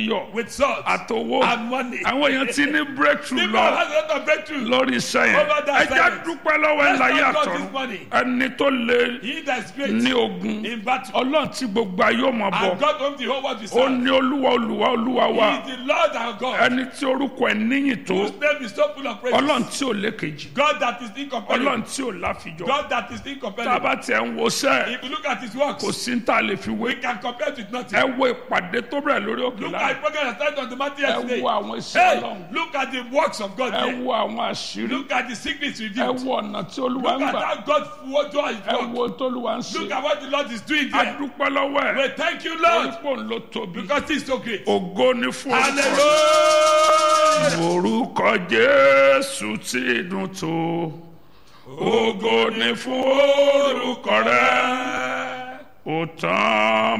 iyọ̀ with salt àtowó and money. àwọn èèyàn ti ní breakthrough People lọ have a lot of breakthrough. lórí iṣẹ́ yẹn Over that ẹ já silence. dúpẹ́ lọ́wọ́ ẹ̀ Let's láyé thank God àtọ̀run this morning. ẹni tó lè He that is great ní ogun in battle. ọlọ́run tí gbogbo ayé ò mọ̀ bọ̀ And God owns the whole world with ó serve. ní olúwa olúwa olúwa wa He is the Lord our God. ẹni tí orúkọ ẹ̀ níyìn tó Whose name is so full of praise. ọlọ́run tí ò lékejì God that is incomparable. ọlọ́run tí ò láfijọ́ God that is tá a incomparable. bá tiẹ̀ ń wo sẹ́ If you look at his works, kò sí ní tá a lè fi wé we can compare it with nothing. ẹ wo ìpàdé tó bẹ̀rẹ̀ lórí òkè Look láàrín at the program that started on the mountain ẹ yesterday. wo àwọn iṣẹ́ Hey, ọlọ́run look at the works of God ẹ there. wo àwọn àṣírí Look at the secrets ẹ revealed. wo ọ̀nà tí olúwa Look ń at gbà how God what God is ẹ work. wo tólúwa ń Look ṣe at what the Lord is doing a there. dúpẹ́ lọ́wọ́ ẹ̀ We thank you, Lord, orúkọ ń lọ tóbi because He is so great. ògo ni fún orúkọ Hallelujah. orúkọ jésù ti dùn tó ògo ni fún orúkọ rẹ ó tán